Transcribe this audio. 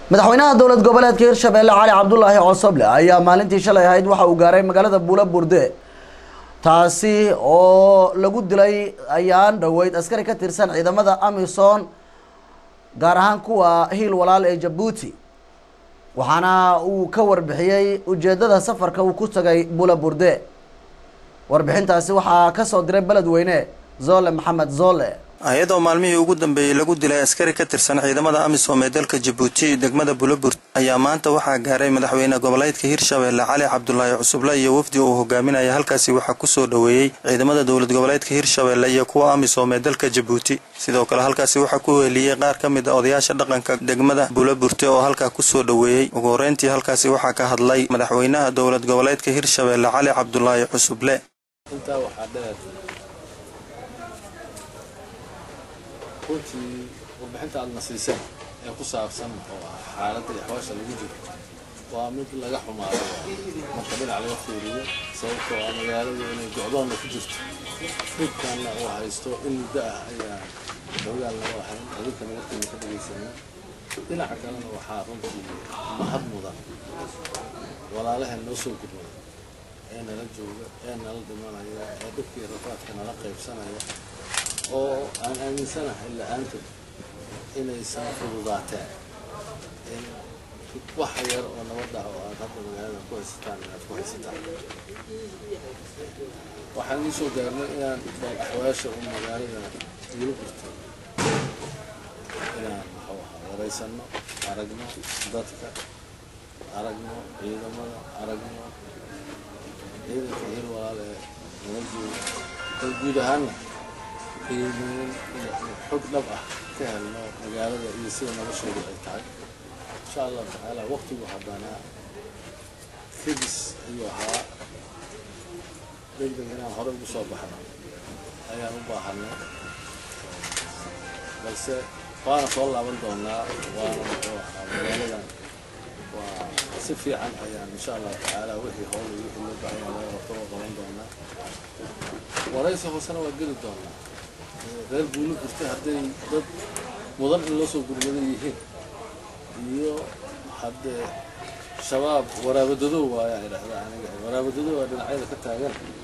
madaxweynaha dowlad goboleedka hirshabelle cali cabdulaahi cosoble ayaa maalintii shalay ahayd waxa uu gaaray magaalada buula burde taasi oo lagu dilay ayaan dhoweyd askari ka tirsan ciidamada amisom gaar ahaan kuwa hiil walaal ee jabuuti waxaana uu ka warbixiyey ujeedada safarka uu ku tagay buula burde warbixintaasi waxaa kasoo diray beledweyne zole maxamed zole hay-adoo maalmihii ugu dambeeyey lagu dilay askari ka tirsan ciidamada amisom ee dalka jabuuti degmada bulaburt ayaa maanta waxaa gaaray madaxweyne goboleedka hirshabelle cali cabdulaahi cusuble iyo wafdi uu hogaaminaya halkaasi waxaa kusoo dhoweeyey ciidamada dowlad goboleedka hirshabelle iyo kuwa amisom ee dalka jabuuti sidoo kale halkaasi waxaa ku weheliyey qaar ka mid a odayaasha dhaqanka degmada bulaburte oo halkaa kusoo dhoweeyey ugu horeyntii halkaasi waxaa ka hadlay madaxweynaha dowlad goboleedka hirshabelle cali cabdulaahi cusuble runtii warbixinta aadna siiseen ee ku saabsan oo ah xaaladda iyo xawaasha lagu jiro waa mid laga xumaado marka dhinac laga fiiriyo sababtoo ah magaaladu inay gocdoonna ku jirto dhibkanna uu haysto in muddo ah ayaa dowlaal naga ahayn adinka nagartayna ka dhagaysana dhinaca kalena waxaa runtii mahad mudan walaalaheen noo soo gurmada ee nala jooga ee nala dhimanaya ee dhibkii rafaadka nala qaybsanaya oo aan aaminsanahay la-aantood inaysan fududaateen in waxa yar oo nabad ah oo aad hadda magaalada ku haysataan inaad ku haysataan waxaan ii soo gaarnay inaan bal axwaasha u magaalada iila gurto inaan muxuu ahaa waraysanno aragno dadka aragno ciidamada aragno ciidanka hil walaal ee nala jooga bal guud ahaanna qiimeyn xog dhab ah ka helno magaalada iyo sida noloshoodu ay tahay insha allahu tacaala waqtigu haddanaa kadis ayuu ahaa degdeg inaan hore ugu soo baxno ayaan u baahanay balse waana soo laaban doonaa waana muxuu ahaa magaaladan waa si fiican ayaan insha allahu tacaala wixii howl iyo wixii loo baahan yahay laga qabto qaban doonaa waraysi hoosena waa geli doonaa reer buuli gurtay hadday dad mudan in loo soo gurmadan yihiin iyo haddee shabaab waraabadadow waayaa idhahda aniga waraabadadow waa dhinacyada ka taagan